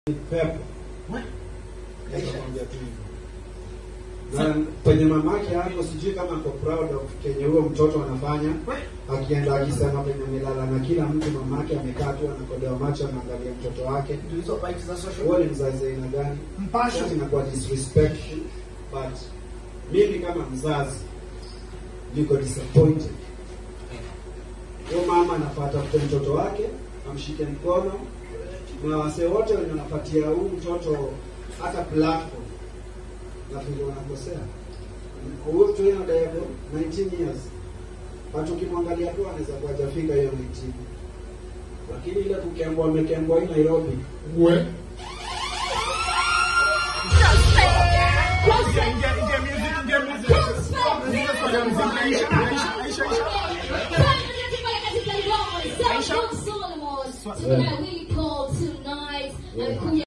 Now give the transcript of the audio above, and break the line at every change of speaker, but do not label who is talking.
pepo. Nitakwambia tu hivyo. Na penye mamake yako sijui kama ako proud of kenye huyo mtoto anafanya, akienda akisema penye amelala na kila mtu, mamake amekaa tu anakodoa macho anaangalia mtoto wake.
Ndio hizo bikes za social
Huo ni mzazi aina gani?
Mpasho.
Sasa inakuwa disrespectful, but mimi kama mzazi niko disappointed. Huyo mama anafuata kwa mtoto wake, amshike mkono na wasee wote wenye wanapatia huu mtoto hata platform nafikiri wanakosea. Huyu mtu yeye anadai ako 19 years, but ukimwangalia tu anaweza kuwa hajafika hiyo 19, lakini ile kukembwa amekembwa hii Nairobi
we
Tonight we call tonight.